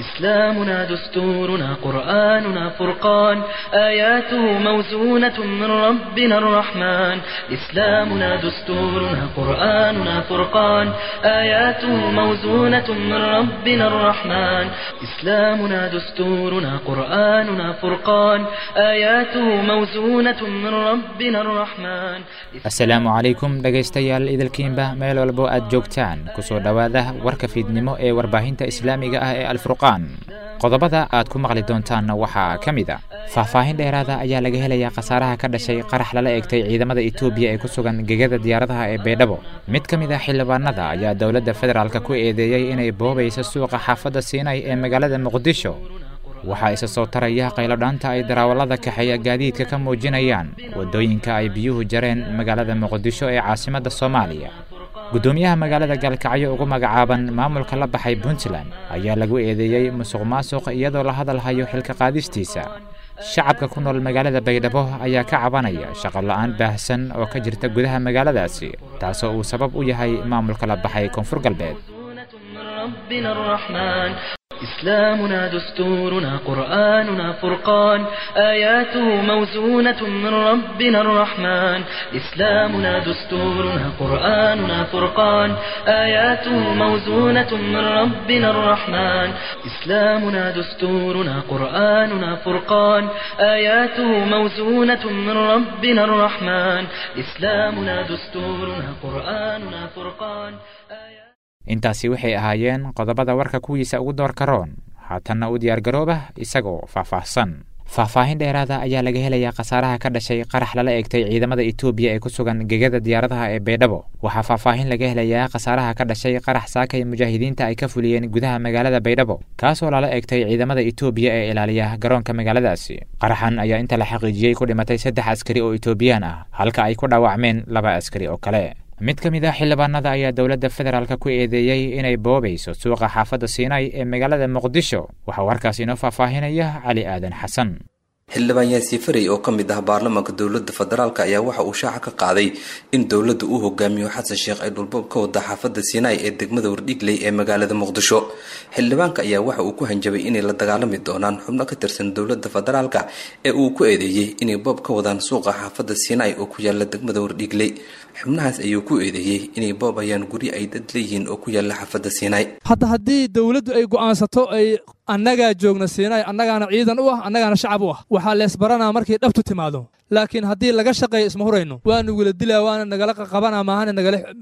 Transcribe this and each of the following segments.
إسلامنا دستورنا قرآننا فرقان آياته موزونة من ربنا الرحمن إسلامنا دستورنا قرآننا فرقان آياته موزونة من ربنا الرحمن إسلامنا دستورنا قرآننا فرقان آياته موزونة من ربنا الرحمن asalaamu calaykum dhegaystayaal idilkiinba meel walbo aad joogtaan kusoo dhowaada warka fiidnimo ee warbaahinta islaamiga ah ee alfurqaan qodobada aad ku maqli doontaanna waxaa ka mid a faahfaahin dheeraada ayaa laga helayaa khasaaraha ka dhashay qarax lala egtay ciidamada etoobiya ee ku sugan gegada diyaaradaha ee baydhabo mid ka mid ah xildhibaanada ayaa dowladda federaalk ku eedeeyey inay boobayso suuqa xaafadda siinay ee magaalada muqdisho waxaa isa soo taraya qaylodhaanta ay darawallada kaxeeya gaadiidka ka muujinayaan waddooyinka ay biyuhu jareen magaalada muqdisho ee caasimadda soomaaliya guddoomiyaha magaalada gaalkacyo ugu magacaaban maamulka la baxay puntland ayaa lagu eedeeyey musuq maasuq iyadoo la hadal hayo xilka qaadistiisa shacabka ku nool magaalada baydhabo ayaa ka cabanaya shaqo la'aan baahsan oo ka jirta gudaha magaaladaasi taasoo uu sabab u yahay maamulka la baxay koonfur galbeed من ربنا الرحمن إسلامنا دستورنا قرآننا فرقان آياته موزونة من ربنا الرحمن إسلامنا دستورنا قرآننا فرقان آياته موزونة من ربنا الرحمن إسلامنا دستورنا قرآننا فرقان آياته موزونة من ربنا الرحمن إسلامنا دستورنا قرآننا فرقان آياته intaasi waxay ahaayeen qodobada warka kuwiisa ugu doorka roon haatanna u diyaargarooba isagoo faahfaahsan faahfaahin dheeraada ayaa laga helayaa khasaaraha ka dhashay qarax lala egtay ciidamada etoobiya ee ku sugan gegada diyaaradaha ee baydhabo waxaa faahfaahin laga helayaa khasaaraha ka dhashay qarax saakay mujaahidiinta ay ka fuliyeen gudaha magaalada baydhabo kaasoo lala egtay ciidamada etoobiya ee ilaaliya garoonka magaaladaasi qaraxan ayaa inta la xaqiijiyey ku dhimatay saddex askari oo etoobiyaan ah halka ay ku dhaawacmeen laba askari oo kale mid ka mid ah xildhibaanada ayaa dowladda federaalk ku eedeeyey inay boobayso suuqa xaafadda siinay ee magaalada muqdisho waxaa warkaas inoo faahfaahinaya cali aadan xasan xildhibaan yaasiin farey oo ka mid ah baarlamaanka dowladda federaalk ayaa waxa uu shaaca ka qaaday in dowladda uu hogaamiyo xasan sheekh ay dhulboob ka wada xaafadda siinaay ee degmada wardhigley ee magaalada muqdisho xildhibaanka ayaa waxa uu ku hanjabay inay la dagaalami doonaan xubno ka tirsan dowladda federaalk ee uu ku eedeeyey inay boob ka wadaan suuqa xaafadda siinaay oo ku yaala degmada wardhigley xubnahaas ayuu ku eedeeyey inay boobayaan guryo ay dad leeyihiin oo ku yaala xaafadda siinaay hadda haddii dowladdu ay go'aansato ay annagaa joogna siinaay annagaana ciidan u ah annagaana shacab u ah waxaa leesbaranaa markay dhabtu timaado laakiin haddii laga shaqeeyo isma hurayno waa nugula dilaa waana nagala qabanaa maahane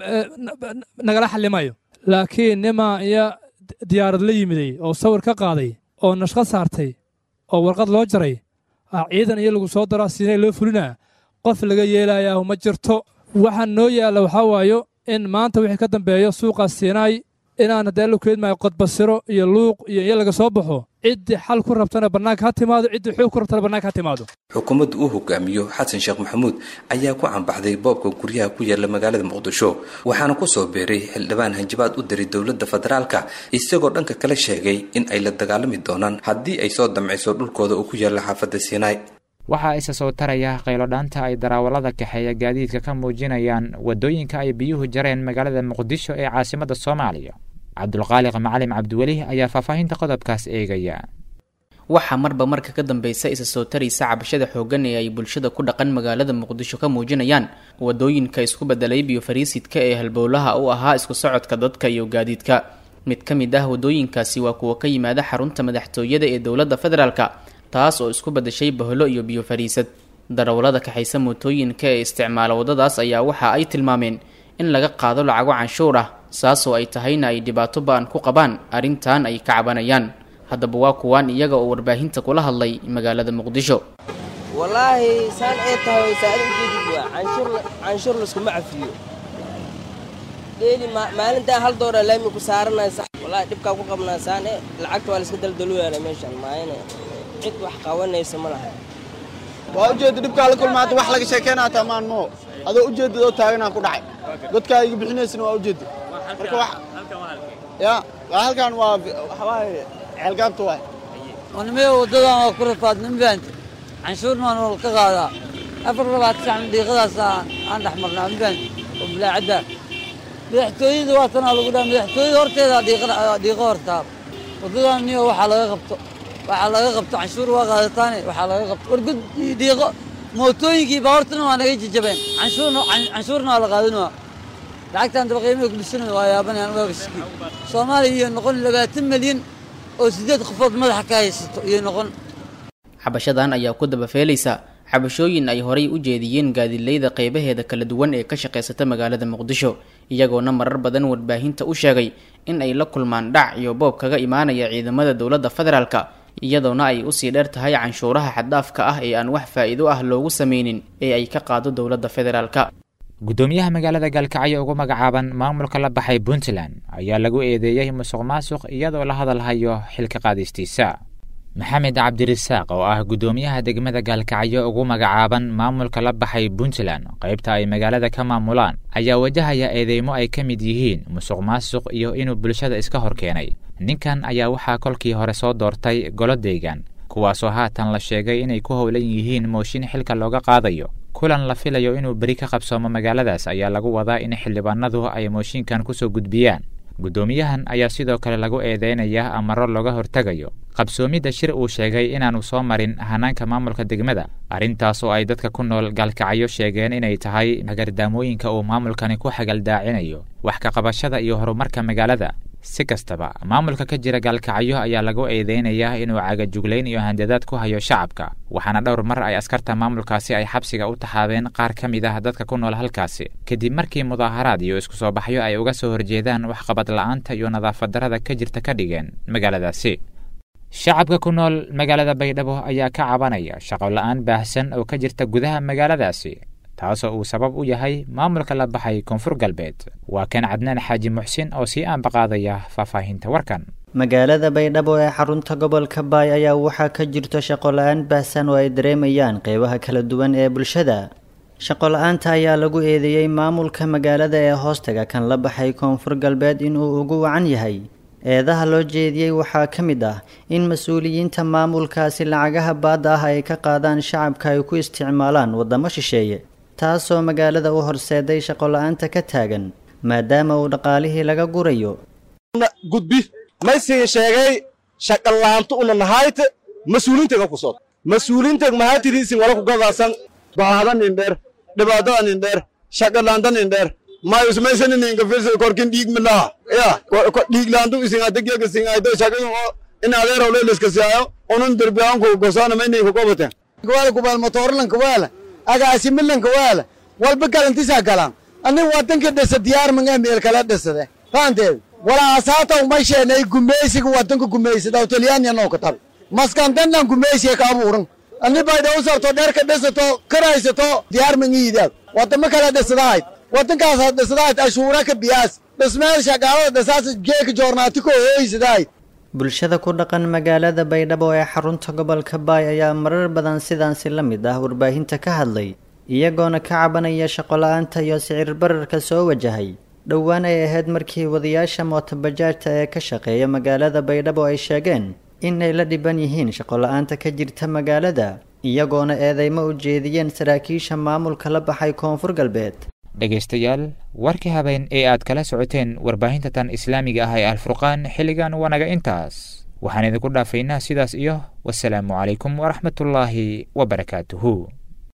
nagala xallimayo laakiin nimaa iyo diyaarad la yimiday oo sawir ka qaaday oo nashqad saartay oo warqad loo jaray ciidan iyo lagu soo daraa siinay loo fulinaa qof laga yeelayaa ma jirto waxaan noo yaalla waxaa waayo in maanta wixii ka dambeeyo suuqaas siinaay inaan haddee la keedmaayo qodbasiro iyo luuq iyo iyo laga soo baxo ciddii xal ku rabtana bannaanka ha timaado ciddii xoog ku rabtana bannaanka ha timaado xukuumadda uu hogaamiyo xasan sheekh maxamuud ayaa ku cambaxday boobka guryaha ku yaala magaalada muqdisho waxaana ku soo beeray xildhibaan hanjabaad u diray dowladda federaalka isagoo dhanka kale sheegay in ay la dagaalami doonaan haddii ay soo damciso dhulkooda uu ku yaalla xaafadda siinaay waxaa isa soo taraya qaylodhaanta ay darawallada kaxeeya gaadiidka ka muujinayaan waddooyinka ay biyuhu jareen magaalada muqdisho ee caasimadda soomaaliya cabdulqaaliq macalim cabdiweli ayaa faahfaahinta qodobkaas eegaya waxaa marba marka ka dambeysa isa soo taraysa cabashada xooggan ee ay bulshada ku dhaqan magaalada muqdisho ka muujinayaan waddooyinka isku bedelay biyo fariisidka ee halbowlaha u ahaa isku socodka dadka iyo gaadiidka mid ka mid ah waddooyinkaasi waa kuwa ka yimaada xarunta madaxtooyada ee dowladda federaalka taas oo isku badashay bahlo iyo biyo fariisad darawallada kaxaysa mootooyinka ee isticmaala waddadaas ayaa waxa ay tilmaameen in laga qaado lacago canshuur ah saasoo ay tahayna ay dhibaato ba-an ku qabaan arrintan ay ka cabanayaan haddaba waa kuwaan iyaga oo warbaahinta kula hadlay magaalada muqdisho wallaahi saan ay tahay saada ujeedid waa canshuur canshuur laskuma cafiyo dheeli maalintaa hal dooraa laami ku saaranaya sax wallaahi dhibkaa ku qabnaa saan e lacagta waa la iska daldalooyaana meeshaan maayana cid wax qabanaysa ma laha waa ujeedda dhibkaa la kulmaata wax laga sheekeynaata amaan moo adoo ujeeddadoo taaganaan ku dhacay godkaa iga bixinaysana waa ujeedda marka wax ya waa halkan waa waxawaaye ceelgaabta waay wanimaya waddadan waa ku rafaadnin baanta canshuurna waan wal ka qaadaa afar labaad saxan dhiiqadaas aan dhex marnaa baanta oo bilaacadda madaxtooyada waa tanaa lagu dhaha madaxtooyada horteeda dhiiqo hortaa waddadan niyo waxaa laga qabto waxaa laga qabto canshuur waa qaadataane waxaa laga qabto wargud iyo dhiiqo mootooyinkii baawartana waa naga jajabeen canshuurna canshuurna waa la qaadinaya lacagtan daba qiimaha kudhisanaya waa yaabanayaan waa riski soomaaliya iyo noqon labaatan milyan oo siddeed qofood madaxa ka haysato iyo noqon xabashadan ayaa ku dabafeelaysa xabashooyin ay horay u jeediyeen gaadilayda qeybaheeda kala duwan ee ka shaqaysata magaalada muqdisho iyagoona marar badan warbaahinta u sheegay in ay la kulmaan dhac iyo boob kaga imaanaya ciidamada dowladda federaalka iyadoona ay usii dheer tahay canshuuraha xaddaafka ah ee aan wax faa'iido ah loogu sameynin ee ay ka qaado dowladda federaalka guddoomiyaha magaalada gaalkacyo ugu magacaaban maamulka la baxay puntland ayaa lagu eedeeyey musuq maasuq iyadoo la hadalhayo xilka qaadistiisa maxamed cabdirasaaq oo ah guddoomiyaha degmada gaalkacyo ugu magacaaban maamulka la baxay puntland qaybta ay magaalada ka maamulaan ayaa wajahaya eedeymo ay ka mid yihiin musuq maasuq iyo inuu bulshada iska hor keenay ninkan ayaa waxaa kolkii hore soo doortay golo deegaan kuwaasoo haatan la sheegay inay ku howlan yihiin mooshin xilka looga qaadayo kulan la filayo inuu beri ka qabsoomo magaaladaas ayaa lagu wadaa in xildhibaanadu ay mooshinkan kusoo gudbiyaan guddoomiyahan ayaa sidoo kale lagu eedeynayaa amaro looga hortegayo qabsoomidda shir uu sheegay inaanu soo marin hanaanka maamulka degmada arrintaas oo ay dadka ku nool gaalkacyo sheegeen inay tahay hagardaamooyinka uu maamulkani ku xagaldaacinayo wax ka qabashada iyo horumarka magaalada si kastaba maamulka ka jira gaalkacyo ayaa lagu eedeynayaa inuu cagajuglayn iyo handadaad ku hayo shacabka waxaana dhowr mar ay askarta maamulkaasi ay xabsiga u taxaabeen qaar ka mid ah dadka ku nool halkaasi kadib markii mudaaharaad iyo isku soo baxyo ay uga soo horjeedaan waxqabad la'aanta iyo nadaafad darrada ka jirta ka dhigeen magaaladaasi shacabka ku nool magaalada baydhabo ayaa ka cabanaya shaqo la'aan baahsan oo ka jirta gudaha magaaladaasi taasoo uu sabab u yahay maamulka la baxay koonfur galbeed waa kan cadnaan xaaji muxsin oo sii aanbaqaadaya faahfaahinta warkan magaalada baydhabo ee xarunta gobolka baay ayaa waxaa ka jirto shaqo la-aan baahsan oo ay dareemayaan qeybaha kala duwan ee bulshada shaqo la-aanta ayaa lagu eedeeyey maamulka magaalada ee hoostaga kan la baxay koonfur galbeed inuu ugu wacan yahay eedaha loo jeediyey waxaa ka mid ah in mas-uuliyiinta maamulkaasi lacagaha baadda ah ay ka qaadaan shacabka ay ku isticmaalaan waddamo shisheeye taasoo magaalada u horseeday shaqo la-aanta ka taagan maadaama uu dhaqaalihii laga gurayo gudbi maysiga sheegay shaqalaantu una nahayte mas-uuliintega ku sod mas-uuliinteg mahatidiisin wala kugadaasan baahada nin dheer dhibaadada nin dheer shaqalaanta nin dheer mayusmaysani ninka firsa korkin dhiig milaha ya dhiiglaantu isingadegega singaydo shaqin oo in adeeraw leeliska siyaayo unun derbiyaanku gosaana maynayka gobaten kuwaala kubaal motoorlan kuwaala agaasi milan kuwaala walba galantisaa galaan ani wadanka dhisa diyaar manga meel kala dhisade faanteed walaasaata umasheenay gumeysiga wadanka gumeysada talyaaniya noo katab maskantannan gumeysiga ka abuuran ani bayda u sarto dherka dhisato karaysato diyaar mangiidaad wadamo kala dhisadahayd wadankaas dhisadahayd ashuura ka biyaas dhismeel shaqaalada dhisaas geeka joornaati ko hooysadahayd bulshada ku dhaqan magaalada baydhabo ee xarunta gobolka baay ayaa marar badan sidaansi la mid ah warbaahinta ka hadlay iyagoona ka cabanaya shaqo la-aanta iyo sicir bararka soo wajahay dhowaan ay ahayd markii wadayaasha mootobajaajta ee ka shaqeeya magaalada baydhabo ay sheegeen in ay la dhiban yihiin shaqo la-aanta ka jirta magaalada iyagoona eedeymo u jeediyeen saraakiisha maamulka la baxay koonfur galbeed dhegaystayaal warkii habeen ee aad kala socoteen warbaahinta tan islaamiga ah ee alfurqaan xilligan wanaga intaas waxaan idinku dhaafaynaa sidaas iyo wasalaamu calaykum waraxmatullaahi wabarakaatuhu